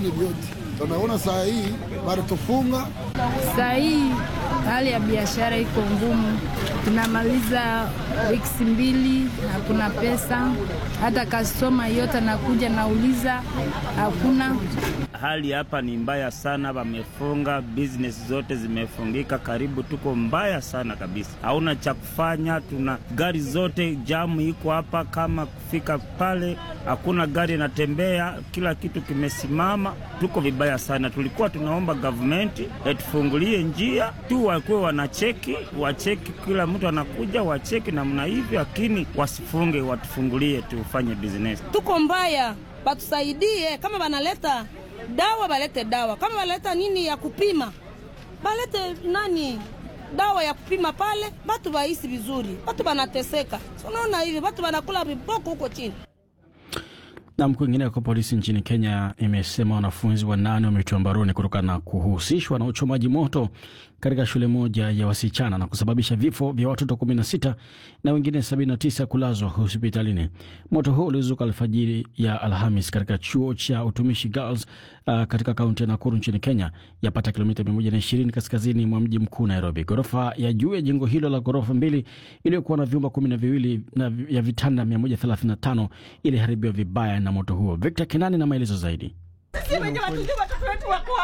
vile vyote. Tunaona saa hii baritufunga Saa hii hali ya biashara iko ngumu, tunamaliza wiki mbili, hakuna pesa. Hata kastoma yote anakuja nauliza, hakuna. Hali hapa ni mbaya sana, wamefunga business zote zimefungika, karibu tuko mbaya sana kabisa, hauna cha kufanya. Tuna gari zote jamu iko hapa, kama kufika pale hakuna gari inatembea, kila kitu kimesimama, tuko vibaya sana. Tulikuwa tunaomba gavumenti atufungulie njia tu, wakuwe wanacheki, wacheki, kila mtu anakuja wacheki namna hivyo, lakini wasifunge, watufungulie tufanye business. tuko mbaya, batusaidie. Kama banaleta dawa balete dawa, kama baleta nini ya kupima balete nani dawa ya kupima pale, batu baisi vizuri. Batu banateseka, unaona hivi batu banakula viboko huko chini. Na kwingineko, polisi nchini Kenya imesema wanafunzi wanane wametiwa mbaroni kutokana na kuhusishwa na uchomaji moto katika shule moja ya wasichana na kusababisha vifo vya watoto 16 na wengine 79 kulazwa hospitalini. Moto huo ulizuka alfajiri ya Alhamis katika chuo cha utumishi Girls uh, katika kaunti ya Nakuru nchini Kenya, yapata kilomita 120 kaskazini mwa mji mkuu Nairobi. Ghorofa ya juu ya jengo hilo la ghorofa mbili iliyokuwa na vyumba kumi na viwili na ya vitanda 135 iliharibiwa vibaya na moto huo. Victor Kinani na maelezo zaidi.